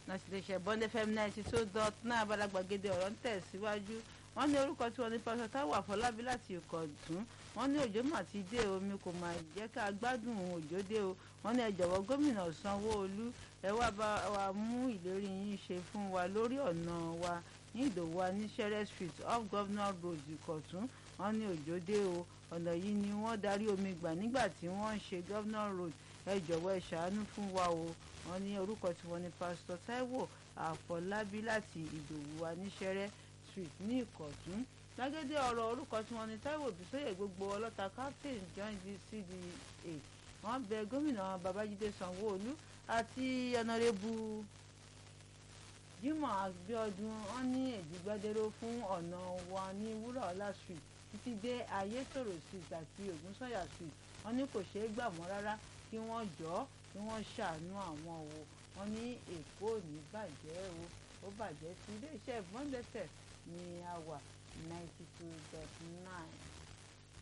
láti lè ṣe bond fm ninety two dot nine abalagbàgede ọ̀rọ̀ ń tẹ̀síwájú wọ́n ní orúkọ tí wọ́n ní pásítọ̀ táwọn àfọlábí láti ìkọ̀dún wọ́n ní òjò mà ti dé omi kò mà jẹ́ ká gbádùn òjò dé o wọ́n ní ẹ jọ̀wọ́ gómìnà sanwó-olú ẹ wá bá wa mú ìlérí yín ṣe fún wa lórí ọ̀nà wa ní ìdòwú aníṣẹ́rẹ́ street off governor road ìkọ̀tún wọ́n ní òjò dé o ọ̀nà yìí ni wọ́n darí omi gbà nígbà tí wọ́n ń ṣe governor road ẹ jọ̀wọ́ ẹ ṣàánú fún wa o wọ́n ní orúkọ tí wọ́n ní pásítọ̀ taiwo àfọlábí láti ìdòwú aníṣẹ́rẹ́ street ní ìkọ̀tún gbàgede ọ̀rọ̀ orúkọ tí wọ́n ní taiwo bísóyè gbogbo ọlọ́ta captain john g cda wọ́n bẹ gómìnà babájídé sanwó-olú àti ọ̀nàrẹ́bù jimoh abiodun wọ́n ní èjìgbàdéró fún ọ̀nà wa ní wúrọ̀ọ́lá street títí dé ayétòrò street àti ògúnsànyà street wọ́n ní kò ṣeé gbà mọ́ rárá kí wọ́n jọ́ kí wọ́n ṣàánú àwọn o wọ́n ní èkó ò ní bàjẹ́ o ó bàjẹ́ sí iléeṣẹ́ bọ́ńdẹ́sẹ̀ ní àwà ninety two dot nine.